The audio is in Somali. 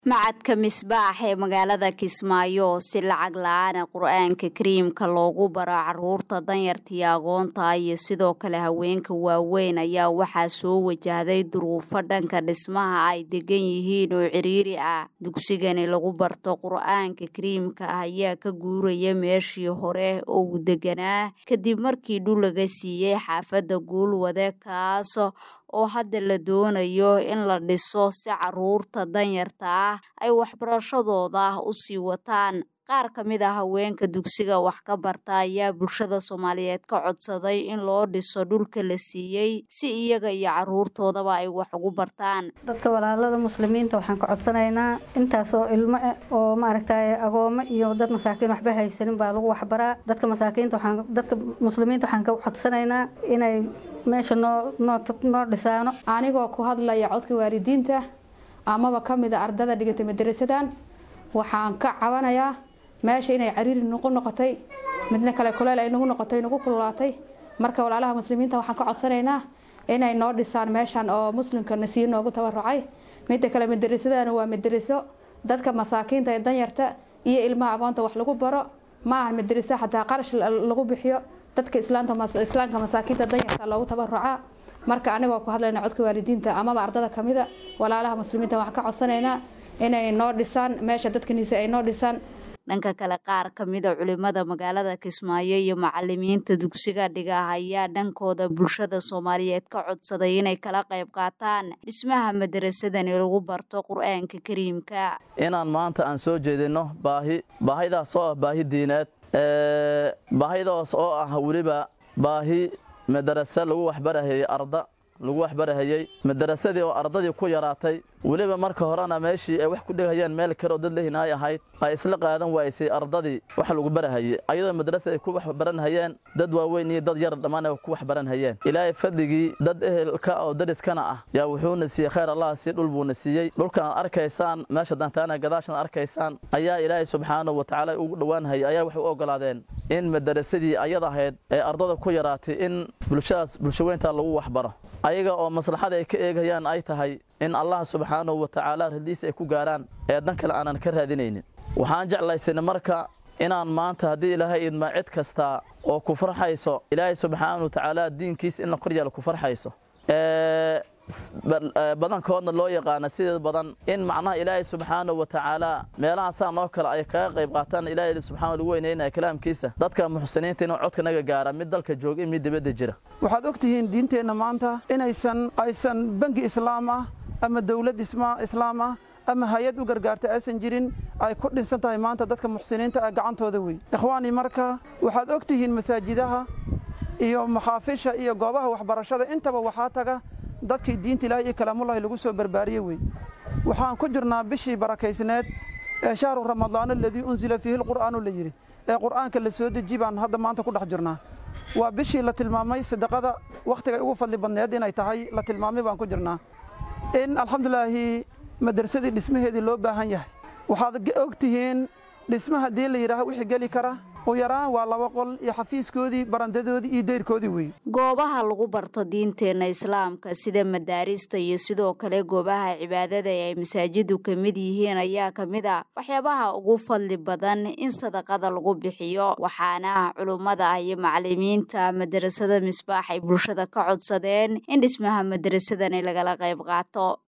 macadka misbaax ee magaalada kismaayo si lacag la-aana qur-aanka kariimka loogu baro caruurta danyarta iyo aqoonta iyo sidoo kale haweenka waaweyn ayaa waxaa soo wajahday duruufo dhanka dhismaha ay degan yihiin oo ciriiri ah dugsigani lagu barto qur-aanka kariimka ah ayaa ka guuraya meeshii hore oo uu deganaa kadib markii dhul laga siiyey xaafadda guulwade kaas oo hadda la doonayo in la dhiso si caruurta danyarta ah ay waxbarashadooda u sii wataan qaar ka mid a haweenka dugsiga wax ka barta ayaa bulshada soomaaliyeed ka codsaday in loo dhiso dhulka la siiyey si iyaga iyo caruurtoodaba ay wax ugu bartaan dadka walaalada muslimiinta waxaan ka codsanaynaa intaasoo ilmo ah oo maaragtay agoomo iyo dad masaakiin waxba haysanin baa lagu waxbaraa dadka masaakiinta waxaan dadka muslimiinta waxaan ka codsanaynaa inay meesha noo noo noo dhisaano anigoo ku hadlaya codka waalidiinta amaba ka mid a ardada dhigatay madarasadan waxaan ka cabanayaa meesha inay cariiri nagu noqotay midna kale kuleel ay nagu noqotay nagu kululaatay marka walaalaha muslimiinta waxaan ka codsanaynaa inay noo dhisaan meeshan oo muslimka nasiyo noogu tabarucay midda kale madarasadana waa madaraso dadka masaakiinta ee danyarta iyo ilmaha agoonta wax lagu baro ma ahan madaraso xataa qarash lagu bixiyo dadka islaamka masaakiinta danyarta loogu tabarucaa marka anigoo ku hadlayna codka waalidiinta amaba ardada kamida walaalaha muslimiinta waxaan ka codsanaynaa inay noo dhisaan meesha dadkaniisa ay noo dhisaan dhanka kale qaar ka mida culimada magaalada kismaayo iyo macalimiinta dugsiga dhiga ayaa dhankooda bulshada soomaaliyeed ka codsaday inay kala qayb qaataan dhismaha madarasadani lagu barto qur-aanka kariimka inaan maanta aan soo jeedino baahi baahidaas oo ah baahi diineed baahidaas oo ah weliba baahi madarase lagu waxbarahayey arda lagu waxbarahayey madarasadii oo ardadii ku yaraatay weliba marka horena meeshii ay wax ku dhigayeen meel kale oo dad lehin ay ahayd ay isla qaadan waysay ardadii wax lagu barahayey ayadoo madrasa ay ku waxbaranhayeen dad waaweyn iyo dad yar dhammaan ay ku waxbaranhayeen ilaahay fadligii dad ehelka oo dariskana ah yaa wuxuuna siiyey khayr allah sii dhul buuna siiyey dhulkan ad arkaysaan meesha dantaana gadaashan arkaysaan ayaa ilaahay subxaanahu watacaala ugu dhowaanhayay ayaa waxay u ogolaadeen in madarasadii ayad ahayd ee ardada ku yaraatay in bulshadaas bulshaweynta lagu waxbaro ayaga oo maslaxada ay ka eegayaan ay tahay in allah subxaanahu wa tacaala radiis ay ku gaaraan ee dan kale aanan ka raadinaynin waxaan jeclaysana marka inaan maanta haddii ilaahay idmaa cid kasta oo ku farxayso ilaahay subxaanahu wa tacaala diinkiisa in la kor yeelo ku farxayso badankoodna loo yaqaana sideed badan in macnaha ilaahay subxaanahu wa tacaala meelahaasaan oo kale ay kaga qayb qaataan ilaahay subxana lagu weynaynaya kalaamkiisa dadka muxsiniinta inuu codkanaga gaara mid dalka jooga in mid dibadda jira waxaad og tihiin diinteenna maanta inaysan aysan bangi islaam ah ama dowlad islaam ah ama hay-ad u gargaarta aysan jirin ay ku dhinsan tahay maanta dadka muxsiniinta ah gacantooda wey ikhwaani marka waxaad og tihiin masaajidaha iyo maxaafisha iyo goobaha waxbarashada intaba waxaa taga dadkii diinta ilaahay iyo kalaamullahi lagu soo barbaariyey wey waxaan ku jirnaa bishii barakaysneed ee shahru ramadaan aladii unsila fiihi lqur'aanu la yidhi ee qur'aanka la soo deji baan hadda maanta ku dhex jirnaa waa bishii la tilmaamay sadaqada wakhtigay ugu fadli badneed inay tahay la tilmaamay baan ku jirnaa in alxamdulilaahi madrasadii dhismaheedii loo baahan yahay waxaad og tihiin dhisma haddii la yidhaaha wixii geli kara u yaraan waa laba qol iyo xafiiskoodii barandadoodii iyo deyrkoodii wey goobaha lagu barto diinteenna islaamka sida madaarista iyo sidoo kale goobaha cibaadada ee ay masaajidu ka mid yihiin ayaa ka mid a waxyaabaha ugu fadli badan in sadaqada lagu bixiyo waxaana culummada iyo macalimiinta madarasada misbaax ay bulshada ka codsadeen in dhismaha madarasadani lagala qayb qaato